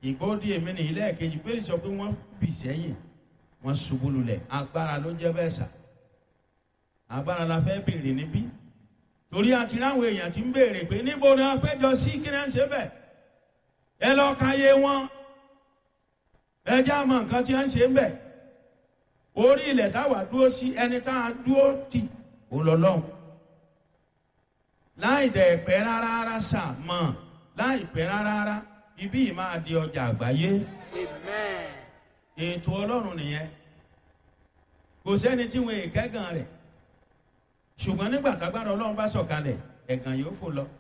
ìgbóòdì èmi ní ilé ẹ̀kejì pé sọ pé wọ́n bì sẹ́yìn wọ́n ṣubú lulẹ̀ agbára ló jẹ́ bẹ́ẹ̀ sà agbára la fẹ́ béèrè níbí torí àti láwọn èèyàn ti ń béèrè pé níbo ni wọ́n péjọ sí kí ni wọ́n ṣe bẹ́ẹ̀ ẹ lọ́ọ́ ka yé wọn ẹ jẹ́ àmọ́ nǹkan tí wọ́n ṣe ń bẹ̀ orí ilẹ̀ táwa dúró sí ẹni tá a dúró tì ó lọ lọ́hùn láì dẹ̀ pẹ́ rárá rárá sà mọ̀ láì pẹ́ rárá rárá ibí yìí máa di ọjà àgbáyé Amen. ètò ọlọ́run nìyẹn kò sẹ́ni tí wọn èkẹ́gàn rẹ̀ ṣùgbọ́n nígbà tágbára ọlọ́run bá sọ̀kalẹ̀ ẹ̀gàn yóò fò lọ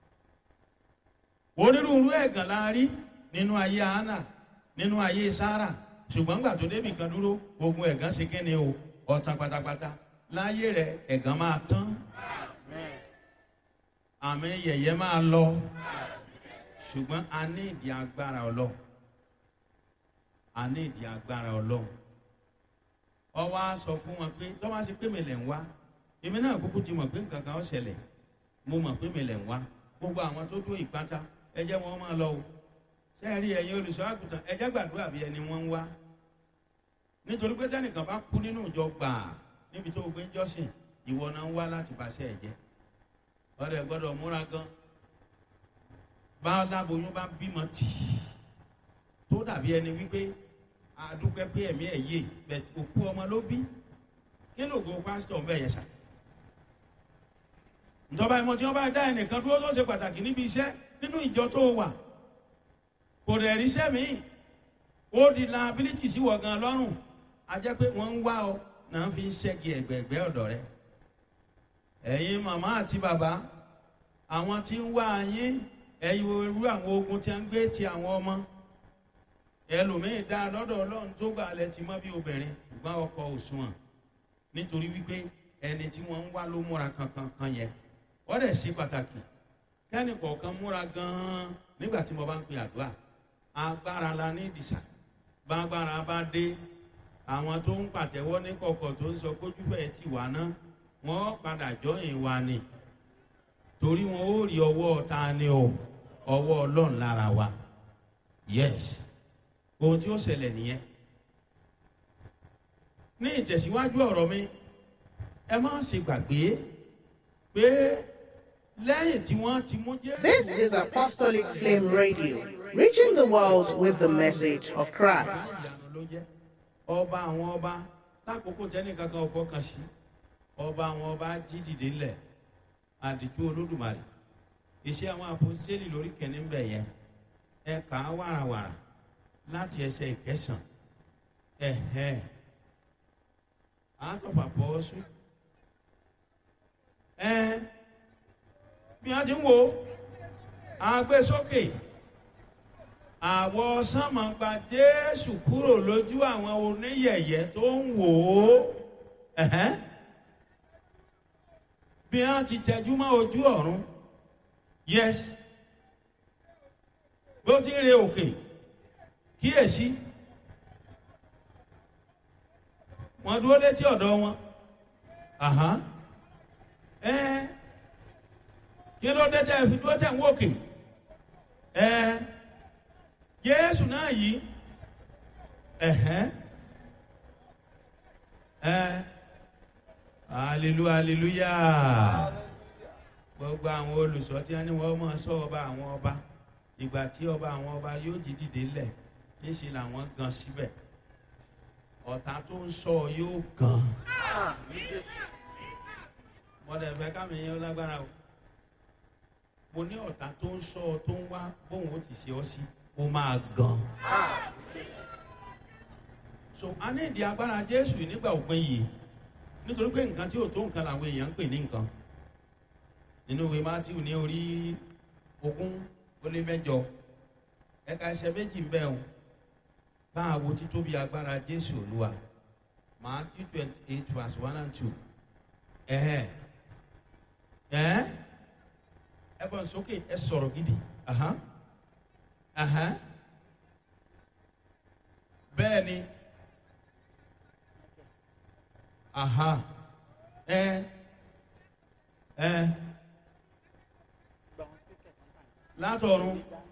onírúurú ẹ̀gàn la rí nínú ayé hánà nínú ayé sára ṣùgbọ́n gbà tó débì kan dúró ogun ẹ̀gàn ṣe kíni o ọ̀tàn pátápátá láyé rẹ̀ ẹ̀gàn máa tán Amen. àmì yẹ̀yẹ́ máa lọ ṣùgbọ́n a ní ìdí agbára ọlọ́run a ní ìdí agbára ọlọ́run ọwọ́ á sọ fún wọn pé tọ́wọ́ á ṣe pé mi lẹ̀ ń wá èmi náà kúkú ti mọ̀ pé nǹkan kan ó ṣẹlẹ̀ mo mọ̀ pé mi lẹ̀ ń wá gbogbo àwọn tó dó ìpátá ẹ jẹ́ wọn máa lọ o sẹ́ẹ̀rí ẹ̀yin olùṣọ́ àgùntàn ẹ jẹ́ gbàdúrà bí ẹni wọ́n ń wá nítorí pé tẹ́nìkan bá kú nínú ìjọ gbàà níbi tó o gbé ń jọ́sìn ìwọ náà ń wá láti bàṣẹ́ ẹ̀ jẹ́ ọ̀rẹ́ gbọ́dọ̀ múra gan bá láboyún bá bímọ tì í tó dàbí ẹni wípé àdúpẹ́ pé ẹ̀mí ẹ̀ yé bẹ̀t òkú ọmọ ló bí kí lóògùn pásítọ̀ ń bẹ̀ yẹn sà ìjọba ìmọ̀ tí wọ́n bá dá ẹnìkan dúró tó ṣe pàtàkì níbi iṣẹ́ nínú ìjọ tó wà kò dẹ̀ ríṣẹ́ míì ó di liability sí wọ̀ gan lọ́rùn a jẹ́ pé wọ́n ń wá ọ náà fi ń ṣẹ́gi ẹ̀gbẹ̀ẹ̀gbẹ́ ọ̀dọ̀ rẹ ẹ̀yin màmá àti bàbá àwọn tí ń wá yín ẹ̀yin irú àwọn ogun tí a ń gbé ti àwọn ọmọ ẹlòmíín dá lọ́dọ̀ ọlọ́run tó gbà lẹ ti mọ́ bí obìnrin ṣùgbọ́n ọkọ̀ òṣùwọ̀n nítorí wípé ẹni tí wọ́n ń wá ló múra kankan kan yẹn wọ́n dẹ̀ sí pàtàkì kẹ́ni kọ̀ọ̀kan múra gan-an nígbà tí mo bá ń pe àdúrà agbára la ní ìdìsà bágbára bá dé àwọn tó ń pàtẹ́wọ́ ní kọ̀kọ̀ tó ń sọ kójúfẹ́ ti wà ná wọ́n padà jọyìn wa ni torí wọn ó rí ọwọ́ ta ni o ọwọ́ ọlọ́run lára wa yes ohun tí ó ṣẹlẹ̀ nìyẹn ní ìtẹ̀síwájú ọ̀rọ̀ mi ẹ má ṣe gbàgbé pé lẹ́yìn tí wọ́n ti mú jẹ́. This is Apostolic Flame Radio, reaching the world with the message of Christ. ìyanu ló jẹ́ ọba àwọn ọba lákòókò tẹ́nì kankan fọkàn sí ọba àwọn ọba jí dìde ńlẹ̀ àdìtú olódùmarè iṣẹ́ àwọn àpòsílẹ̀ lórí kẹ́ni ń bẹ̀ yẹn ẹ kà á wàràwàrà láti ẹsẹ̀ ìkẹsàn ẹ̀hẹ́ àtọ̀pà pọ̀ sùn ẹ bí wọ́n ti ń wo àgbésókè àwọ̀ sánmọ̀ gba jésù kúrò lójú àwọn oníyẹ̀yẹ́ tó ń wò ó ẹ̀hẹ́n. bí wọ́n ti tẹjú mọ́ ojú ọ̀run yes bó ti ń re òkè kíyèsí wọ́n dúró létí ọ̀dọ̀ wọn àhán ẹ kí ló dé tẹ́ ẹ fi dúró tẹ̀ ń wòkè ẹ jésù náà yìí ẹ̀hẹ́n ẹ hallelujah hallelujah gbogbo àwọn olùsọ tí wọn ní wọn máa sọ ọba àwọn ọba ìgbà tí ọba àwọn ọba yóò jí dìde lẹ níṣẹ làwọn gan síbẹ̀ ọ̀tá tó ń sọ yóò gan Àmín Jésù. mọdẹ fẹ́ kámi yẹn lágbára o mo ní ọ̀tá tó ń sọ tó ń wá bóun ó ti ṣe ọ sí ó máa gan Àmín Jésù. so a ní ìdí agbára jésù nígbà òpin yìí nítorí pé nǹkan tí ò tó nǹkan làwọn èèyàn ń pè ní nǹkan nínú ìwé matthew ní orí ogún ó lé mẹ́jọ ẹ̀ka ẹsẹ̀ méjì ń bẹ o bá a wo títóbi agbára jésù olúwa matthew twenty eight verse one and two ẹ̀hẹ́ ẹ̀hẹ́ ẹ fọ́n sókè ẹ sọ̀rọ̀ gidi ahán ahán bẹ́ẹ̀ ni aha ẹ ẹ látọ̀run